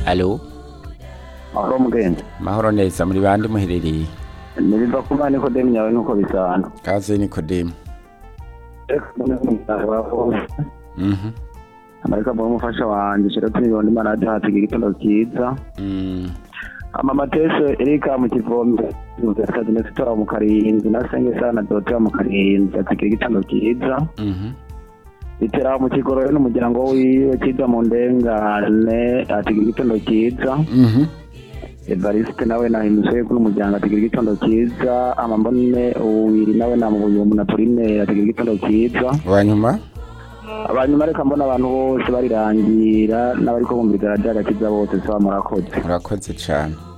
alo mahoro mugenzi mahoro neza muri bande muherereye ntibiva ku mani kodemu yawe nuko bisanzwe kaze nikodemu reka mbone nk'umuganga wawe mhm amareka mbone umufasha wanjye shira twiyonda imana yacu hatiga igitondo cyiza Mm, ama matese erika mu kivombe kazi neza itora mu karinzi na senge sana na dorotea mu karinzi hatiga igitondo cyiza mhm itera mu kigoro we n'umuryango wiwe cyiza mu ndengane hatiga igitondo cyiza mhm evariste nawe nahimuze kuri umuryango atigira igitondo cyiza amambone uwiri nawe namubuye umunatorine atigira igitondo cyiza wanyuma abanyuma reka mbona abantu bose barirangira n'abari ko bumva igaragara cyiza bose saba murakoze murakoze cyane